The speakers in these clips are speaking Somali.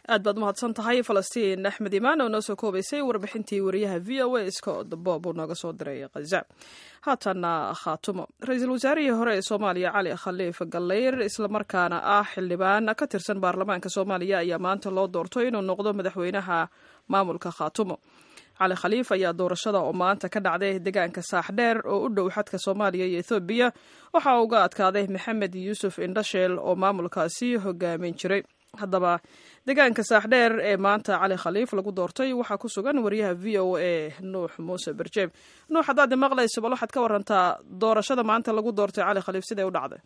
aad baad umahadsan tahay falastiin axmed imaan oo noo soo koobaysay warbixintii wariyaha v o a scott bob uu nooga soo diray khaza haatanna khaatumo ra-iisul wasaarihii hore ee soomaaliya cali khaliif gallayr islamarkaana ah xildhibaan ka tirsan baarlamaanka soomaaliya ayaa maanta loo doorto inuu noqdo madaxweynaha maamulka khaatumo cali khaliif ayaa doorashada oo maanta ka dhacday deegaanka saaxdheer oo u dhow xadka soomaaliya iyo ethoobiya waxaa uga adkaaday maxamed yuusuf indhasheel oo maamulkaasi hogaamin jiray haddaba deegaanka saaxdheer ee maanta cali khaliif lagu doortay waxaa ku sugan wariyaha v o a nuux muuse berjeeb nuux haddaad maqlayso bal waxaad ka warantaa doorashada maanta lagu doortay cali khaliif siday u dhacday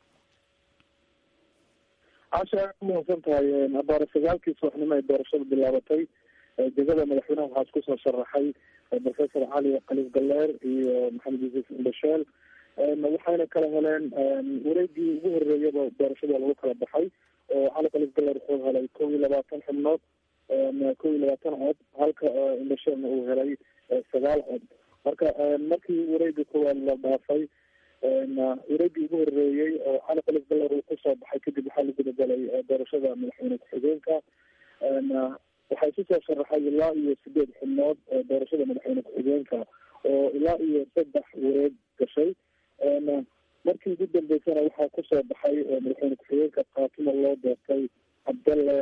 casha umahadsan tahay abaare sagaalkii subaxnimo ay doorashada bilaabatay degada madaxweynaha waxaa isku soo sharaxay professor cali khaliif galleer iyo maxamed yuusuf indhasheel waxayna kala heleen wareegii ugu horeeyaba doorashada lagu kala baxay oo cali khaliif galleer wuxuu helay kow iyo labaatan xubnood kow iyo labaatan cod halka indhasheelna uu helay sagaal cod marka markii wareega koowaad la dhaafay wareegii ugu horeeyey oo cali khaliif galleer uu kusoo baxay kadib waxaa la gudagalay doorashada madaxweyne ku-xigeenka waxaa isu soo sharaxay ilaa iyo sideed xubnood doorashada madaxweyne ku-xigeenka oo ilaa iyo saddex wareeg gashay markii ugu dambeysana waxaa kusoo baxay madaxweyne ku-xigeenka khaatimo loo doortay cabdalle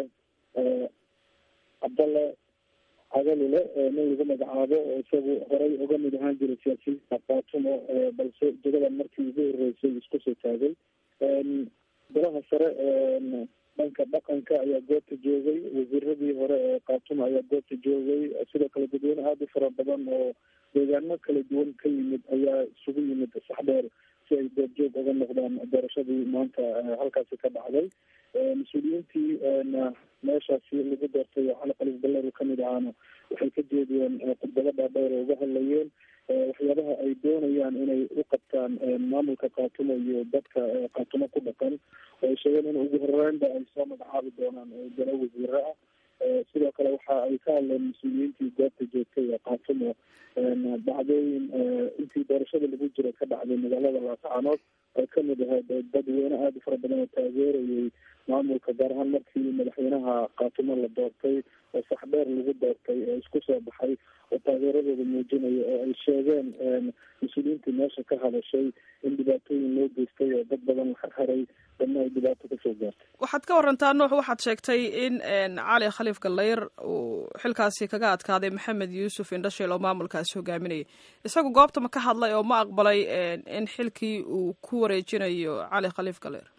cabdalle cagalile nin lagu magacaabo oo isagu horey uga mid ahaan jiray siyaasiyiinta khaatimo balse jagadan markii ugu horeysay isku soo taagay golaha sare dhanka dhaqanka ayaa goobta joogay wasiiradii hore ee khaatuma ayaa goobta joogay sidoo kale dadweyne aada u fara badan oo deegaano kala duwan ka yimid ayaa isugu yimid saxdheer si ay goobjoog uga noqdaan doorashadii maanta halkaasi ka dhacday mas-uuliyiintii meeshaasi lagu doortay oo cali khaliif galleer uu kamid ahaana waxay ka jeediyeen khudbado dhaadheer oo uga hadlayeen waxyaabaha ay doonayaan inay u qabtaan maamulka khaatumo iyo dadka khaatumo ku dhaqan oo ay sheegeen in ugu horeynba ay soo magacaabi doonaan galo wasiire ah sidoo kale waxa ay ka hadleen mas-uuliyiintii goobta joogtay ee khaatumo dhacdooyin intii doorashada lagu jira ka dhacday magaalada laascaanood ay kamid ahayd dadweyne aada u fara badan oo taageerayay maamulka gaar ahaan markii madaxweynaha khaatumo la doortay oo saxdheer lagu doortay oo isku soo baxay oo taageeradooda muujinaya oo ay sheegeen mas-uuliyiintii meesha ka hadashay in dhibaatooyin loo geystay oo dad badan la xirxiray dadna ay dhibaato kasoo gaartay waxaad ka warantaa nuux waxaad sheegtay in cali khaliif gallayr uu xilkaasi kaga adkaaday maxamed yuusuf indhasheel oo maamulkaasi hogaaminayay isagu goobta ma ka hadlay oo ma aqbalay in xilkii uu ku wareejinayo cali khaliif gallayr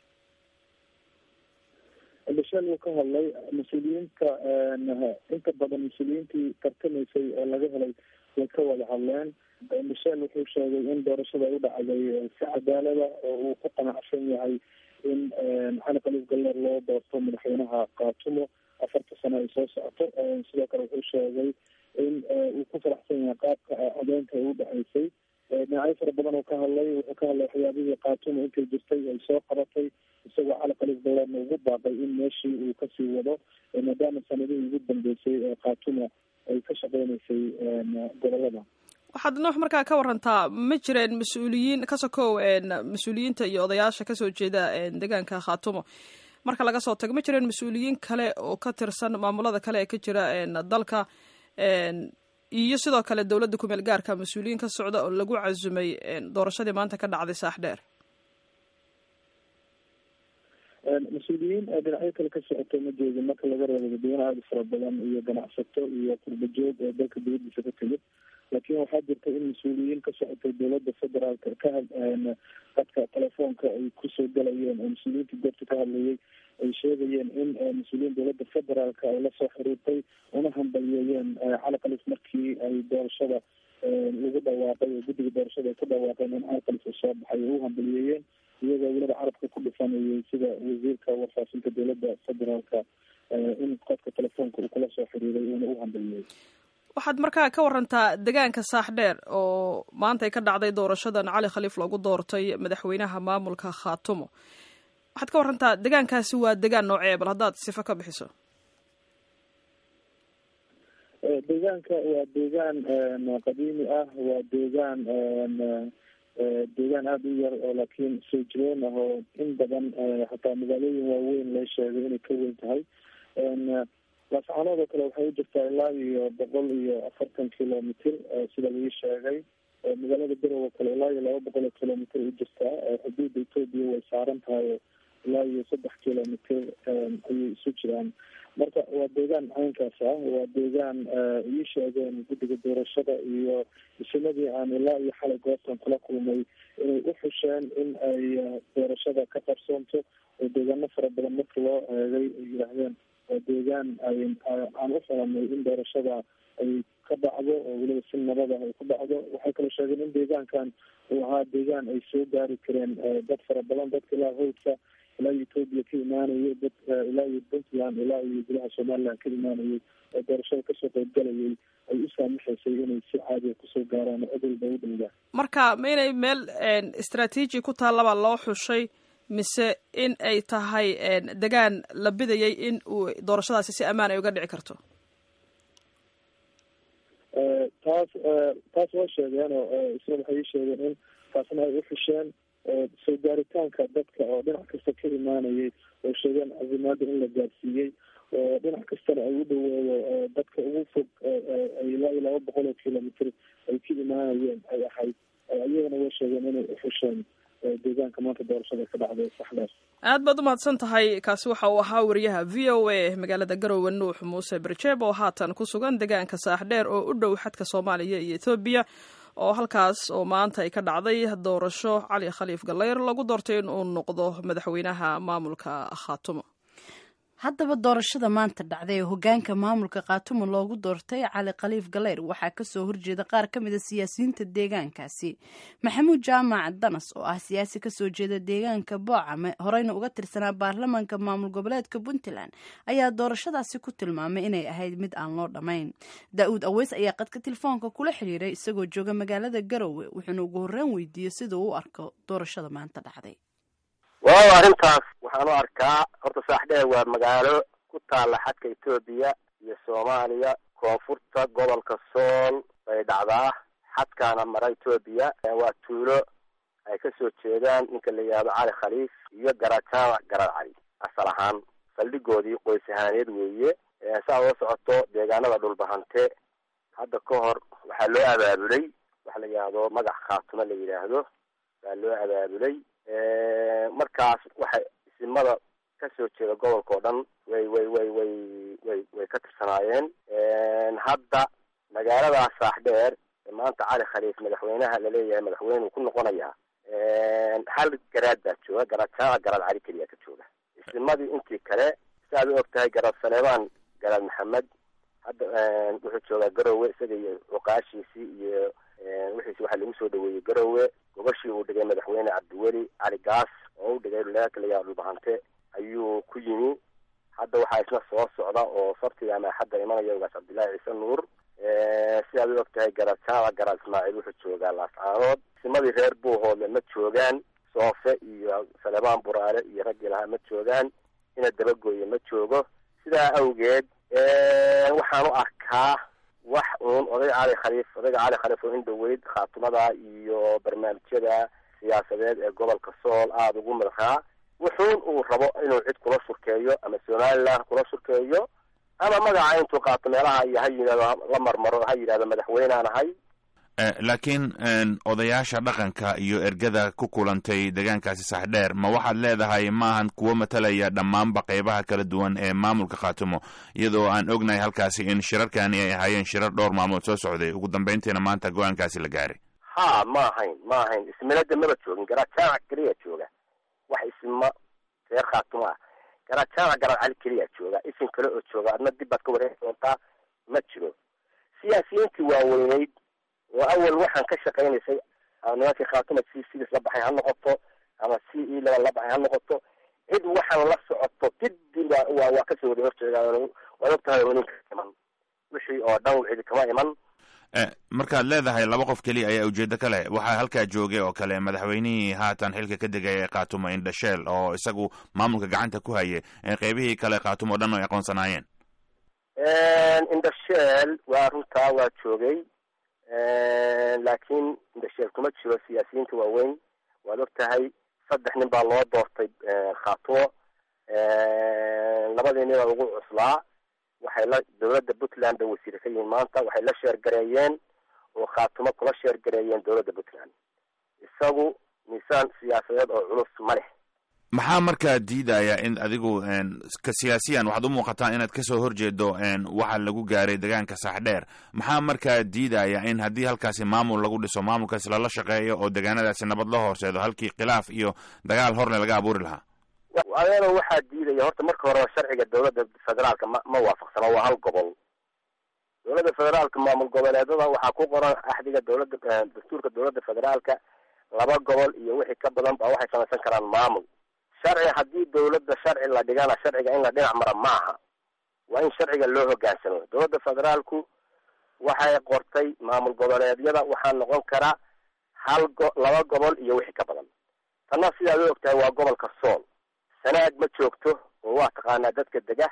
indhasheel wuu ka hadlay mas-uuliyiinta inta badan mas-uuliyiintii tartamaysay oo laga helay way ka wada hadleen indhasheel wuxuu sheegay in doorashada u dhacday si cadaalada oo uu ku qanacsan yahay in cali khaliif galleer loo doorto madaxweynaha khaatumo afarta sano ay soo socoto sidoo kale wuxuu sheegay in uu ku faraxsan yahay qaabka codeynta ay u dhaceysay dhinacyo fara badan oo ka hadlay wuxuu ka hadlay waxyaabihii khaatumo intay jirtay ay soo qabatay isagoo cali khaliif galleerna ugu baaqay in meeshii uu kasii wado maadaama sanadihii ugu dambeysay ee khaatumo ay ka shaqeyneysay gobolada waxaad nuux markaa ka warantaa ma jireen mas-uuliyiin ka sokow mas-uuliyiinta iyo odayaasha kasoo jeeda deegaanka khaatumo marka laga soo tago ma jireen mas-uuliyiin kale oo ka tirsan maamulada kale ee ka jira dalka iyo sidoo kale dowladda kumeel gaarka mas-uuliyiin ka socda oo lagu casumay doorashadii maanta ka dhacday saaxdheer mas-uuliyiin dhinacyo kale ka socota ma jeedin marka laga reebo dadweyne aada fara badan iyo ganacsato iyo qurbajoog oo dalka dibadiisa ka timid laakiin waxaa jirta in mas-uuliyiin ka socotay dowladda federaalka ka dadka telefoonka ay kusoo galayeen oo mas-uuliyiinta goobta ka hadlayay ay sheegayeen in mas-uuliyiin dowladda federaalka ay lasoo xiriirtay una hambaliyeeyeen cali khaliif markii ay doorashada lagu dhawaaqay oo guddiga doorashada ay ku dhawaaqeen in cali khaliif uu soo baxay ay u hambaliyeeyeen iyagoo weliba carabka ku dhifanayay sida wasiirka warfaafinta dowladda federaalka in qofka telefoonka uu kula soo xiriiray uuna u hambaliyey waxaad markaa ka warantaa deegaanka saaxdheer oo maanta ay ka dhacday doorashadan cali khaliif loogu doortay madaxweynaha maamulka khaatumo waxaad ka warantaa deegaankaasi waa deegaan noocee bal haddaad sifo ka bixiso deegaanka waa deegaan qadiimi ah waa deegaan deegaan aada u yar oo laakiin soo jireen ah oo in badan hataa magaalooyin waaweyn loo sheegay inay ka weyn tahay laascaanood oo kale waxay u jirtaa ilaa iyo boqol iyo afartan kilomitr sida laii sheegay magaalada garowe kale ilaa iyo laba boqol oo kilomitr u jirtaa xuduudda etoobiya way saaran tahay ilaa iyo saddex kilomitr ayay isu jiraan marka waa deegaan caynkaas ah waa deegaan ii sheegeen guddiga doorashada iyo isimadii aan ilaa iyo xalay goobtan kula kulmay inay u xusheen in ay doorashada ka qarsoonto oo deegaano fara badan marka loo eegay ay yidhaahdeen waa deegaan ay aan u xulanay in doorashada ay ka dhacdo oo weliba si nabada ay ku dhacdo waxay kaloo sheegeen in deegaankan uu ahaa deegaan ay soo gaari kareen dad fara badan dadka ilaa howdka ilaa iyo etoobiya ka imaanayay dad ilaa iyo puntland ilaa iyo gudaha somaliland ka imaanayay oo doorashada kasoo qeybgalayay ay u saamaxaysay inay si caadiya kusoo gaaraan oo cid walba u dhowdaa marka ma inay meel istraatiiji ku taallaba loo xushay mise in ay tahay degaan la bidayay in uu doorashadaasi si ammaan ay uga dhici karto taas taas waa sheegeen oo isna waxay ii sheegeen in taasna ay u xusheen soo gaaritaanka dadka oo dhinac kasta ka imaanayay oo sheegeen casimaada in la gaarsiiyey oo dhinac kastana ay u dhaweeyo dadka ugu fog ilaa iyo laba boqol oo kilomitr ay ka imaanayeen ay ahayd iyagana way sheegeen inay u xusheen deegaanka maanta doorashada ka dhacday saxdaas aad baad umahadsan tahay kaasi waxa uu ahaa wariyaha v o a magaalada garowe nuux muuse berjeeb oo haatan ku sugan deegaanka saaxdheer oo u dhow xadka soomaaliya iyo ethoobiya oo halkaas oo maanta ay ka dhacday doorasho cali khaliif galeyr lagu doortay in uu noqdo madaxweynaha maamulka khaatumo haddaba doorashada maanta dhacday ee hogaanka maamulka khaatumo loogu doortay cali khaliif galeyr waxaa kasoo horjeeda qaar ka mid a siyaasiyiinta deegaankaasi maxamuud jaamac danas oo ah siyaasi kasoo jeeda deegaanka boocame horeyna uga tirsanaa baarlamaanka maamul goboleedka puntland ayaa doorashadaasi ku tilmaamay inay ahayd mid aan loo dhammayn daa-uud aweys ayaa qadka telefoonka kula xiriiray isagoo jooga magaalada garowe wuxuuna ugu horreyn weydiiyey siduu u arko doorashada maanta dhacday waaw arrintaas waxaan u arkaa horta saaxdheer waa magaalo ku taalla xadka etoobiya iyo soomaaliya koonfurta gobolka sool bay dhacdaa xadkaana mara etoobiya waa tuulo ay kasoo jeedaan ninka la yihahdo cali khaliif iyo garajaamac garar cali asal ahaan saldhigoodii qoys ahaaneed weeye saa oo socoto deegaanada dhulbahante hadda ka hor waxaa loo abaabulay waxa la yidhaahdo magac khaatumo la yidhaahdo baa loo abaabulay markaas waxay isimada kasoo jeeda gobolka oo dhan way way way way way way ka tirsanaayeen hadda magaaladaas saaxdheer maanta cali khaliif madaxweynaha laleeyahay madaxweyne uu ku noqonayaa hal garaad baa jooga garaadjaamac garaad cali keliya ka jooga isimadii intii kale si aad u og tahay garaad saleebaan garaad maxamed hadda wuxuu joogaa garowe isaga iyo cuqaashiisii iyo wixiisi waxaa lagu soo dhaweeyey garowe gobashii uu dhigay madaxweyne cabdiweli cali gaas oo u dhigay leerka la yihahdo dhulbahante ayuu ku yimi hadda waxaa isna soo socda oo sabtiga ama axadda imanaya ugaas cabdillaahi ciise nuur si aad u og tahay garaad jaamac garaad ismaaciil wuxuu joogaa laascaanood isimadii reer buuhoodle ma joogaan soofe iyo saleebaan buraale iyo raggii lahaa ma joogaan ina dabagooye ma joogo sidaa awgeed waxaan u arkaa wax uun odayga cali khaliif odayga cali khaliif oo in dhaweyd khaatumada iyo barnaamijyada siyaasadeed ee gobolka sool aada ugu madaxaa wuxuun uu rabo inuu cid kula shurkeeyo ama somaliland kula shurkeeyo ama magaca intuu qaato meelaha iyo ha yidhahdo la marmaro ha yidhahdo madaxweynaan ahay laakiin odayaasha dhaqanka iyo ergada ku kulantay deegaankaasi saxdheer ma waxaad leedahay maahan kuwo matalaya dhammaanba qeybaha kala duwan ee maamulka khaatumo iyadoo aan ognahay halkaasi in shirarkani ay ahaayeen shirar dhowr maalmood soo socday ugu dambeyntiina maanta go-aankaasi la gaaray ha ma ahayn ma ahayn ismilada maba joogin garaad jaamac keliya jooga wax isma reer khaatumo ah garaad jaamac garaad cali keliya jooga isim kale oo jooga adna dib baad ka wareegi doontaa ma jiro siyaasiyiintii waaweyneyd oo awal waxaan ka shaqaynaysay nimankii khaatuma c sidiis la baxay ha noqoto ama c e laba la baxay ha noqoto cid waxaan la socoto didiba waa waa kasoo wada horjeeda waad og tahay ninka iman wixii oo dhan cidi kama iman markaad leedahay laba qof keliya ayaa ujeedo ka leh waxaa halkaa joogay oo kale madaxweynihii haatan xilka ka degaya ee khaatumo indhasheel oo isagu maamulka gacanta ku hayay qeybihii kale khaatumo o dhan ay aqoonsanaayeen indhasheel waa runtaa waa joogay laakiin indhasheel kuma jiro siyaasiyiinta waaweyn waad og tahay saddex nin baa loo doortay khaatumo labadii nina ugu cuslaa waxay la dowladda puntland bay wasiire ka yihiin maanta waxay la sheergareeyeen oo khaatumo kula sheergareeyeen dowladda puntland isagu miisaan siyaasadeed oo culus ma leh maxaa markaa diidaya in adigu ka siyaasiyan waxaad u muuqataa inaad kasoo horjeedo waxa lagu gaaray deegaanka saaxdheer maxaa markaa diidaya in haddii halkaasi maamul lagu dhiso maamulkaasi lala shaqeeyo oo deegaanadaasi nabad la horseedo halkii khilaaf iyo dagaal horle laga abuuri lahaa adeeno waxaa diidaya horta marka horeba sharciga dowladda federaalka ma ma waafaqsana waa hal gobol dowladda federaalka maamul goboleedada waxaa ku qoran axdiga dowladda dastuurka dowladda federaalka laba gobol iyo wixii ka badan ba waxay samaysan karaan maamul sharci haddii dowladda sharci la dhigana sharciga in la dhinac mara ma aha waa in sharciga loo hogaansamo dowladda federaalku waxay qortay maamul goboleedyada waxaa noqon karaa hal go laba gobol iyo wixii ka badan tanna sidaad u ogtahay waa gobolka sool sanaag ma joogto oo waa taqaanaa dadka dega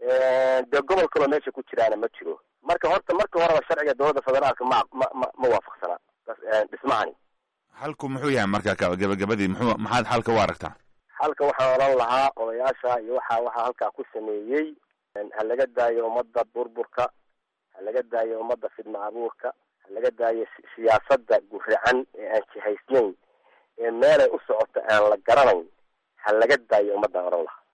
dee gobol kaloo meesha ku jiraana ma jiro marka horta marka horeba sharciga dowladda federaalka ma ma ma ma waafaqsana dhismahani halku muxuu yahay marka gabagabadii muxuu maxaad xalka u aragtaa halka waxaan odhan lahaa odayaasha iyo waxa waxaa halkaa ku sameeyey ha laga daayo ummadda burburka ha laga daayo ummadda fidma abuurka ha laga daayo siyaasadda guracan ee aan jihaysnayn ee meelay u socoto aan la garanayn ha laga daayo ummaddaan odhan lahaa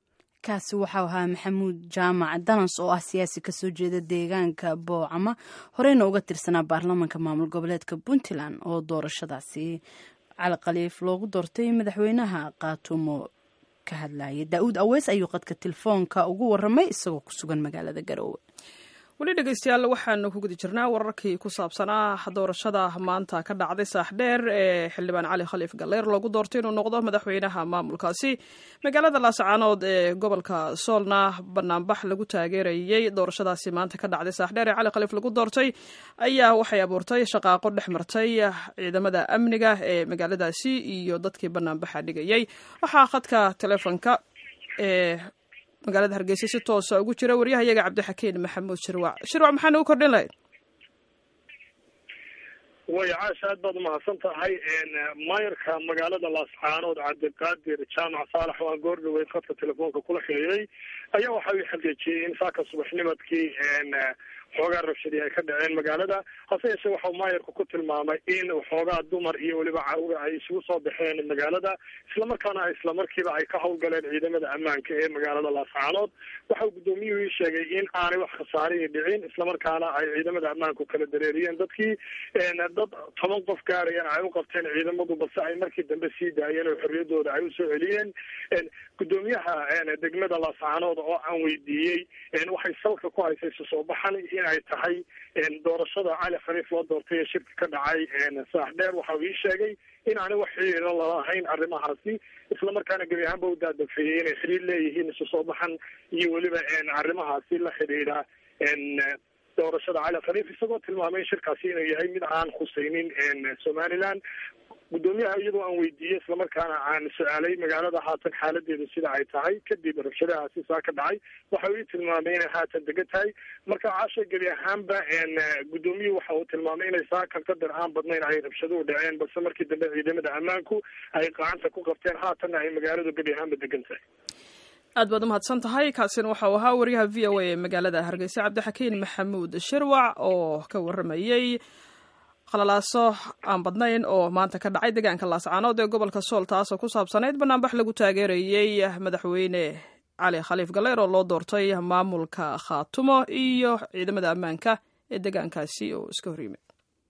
kaasi waxau ahaa maxamuud jaamac danas oo ah siyaasi kasoo jeeda deegaanka boocama horeyna uga tirsanaa baarlamaanka maamul goboleedka puntland oo doorashadaasi cali khaliif loogu doortay madaxweynaha kaatumo ka hadlayay daa-uud aweys ayuu qadka telefoonka ugu waramay isagoo ku sugan magaalada garoowe weli dhegeystayaal waxaanu ku guda jirnaa wararkii ku saabsanaa doorashada maanta ka dhacday saaxdheer ee xildhibaan cali khaliif galeyr loogu doortay inuu noqdo madaxweynaha maamulkaasi magaalada laasacaanood ee gobolka soolna banaanbax lagu taageerayey doorashadaasi maanta ka dhacday saaxdheer ee cali khaliif lagu doortay ayaa waxay abuurtay shaqaaqo dhex martay ciidamada amniga ee magaaladaasi iyo dadkii banaanbaxa dhigayey waxaa khadka telefoonka ee magaalada hargeysa si toosa ugu jira waryahayaga cabdixakiin maxamuud shirwac shirwac maxaa nagu kordhin lahayd way caasha aad baad umahadsan tahay maayarka magaalada laascaanood cabdiqaadir jaamac saalax oo aan goor dhaweyd khadka telefoonka kula xiriiray ayaa waxa uu xaqiijiyey in saaka subaxnimadkii xoogaa rabshadii ay ka dhaceen magaalada hase yeeshee waxau maayarku ku tilmaamay in xoogaa dumar iyo weliba caruur ay isugu soo baxeen magaalada islamarkaana islamarkiiba ay ka howlgaleen ciidamada ammaanka ee magaalada laascaanood waxa uu guddoomiyuhu ii sheegay in aanay wax khasaarihi dhicin islamarkaana ay ciidamada ammaanku kala dareeriyeen dadkii dad toban qof gaarayana ay u qabteen ciidamadu balse ay markii dambe sii daayeen oo xorriyadooda ay usoo celiyeen guddoomiyaha degmada laascaanood oo aan weydiiyey waxay salka ku haysay isu soo baxan in ay tahay doorashada cali khaliif loo doortay ee shirka ka dhacay saaxdheer waxa uu ii sheegay in aanay wax xiriira lalahayn arrimahaasi islamarkaana gebi ahaanba u daadafeeyey inay xiriir leeyihiin isu soo baxan iyo weliba arrimahaasi la xidhiidha doorashada cali khaliif isagoo tilmaamay in shirkaasi inuu yahay mid aan khusaynin somaliland guddoomiyaha iyadoo aan weydiiyey islamarkaana aan su-aalay magaalada haatan xaaladeedu sida ay tahay kadib rabshadahaasi saa ka dhacay waxa uu ii tilmaamay inay haatan degan tahay marka caasha gebi ahaanba guddoomiyuhu waxa uu tilmaamay inay saakan qadar aan badnayn ay rabshaduhu dhaceen balse markii dambe ciidamada ammaanku ay gacanta ku qabteen haatanna ay magaaladu gebi ahaanba degan tahay aad baad umahadsan tahay kaasina waxau ahaa waryaha v o a ee magaalada hargeysa cabdixakiin maxamuud shirwac oo ka waramayey khalalaaso aan badnayn oo maanta ka dhacay deegaanka laascaanood ee gobolka sool taasoo ku saabsanayd banaanbax lagu taageerayey madaxweyne cali khaliif galeyr oo loo doortay maamulka khaatumo iyo ciidamada ammaanka ee deegaankaasi oo iska horyimid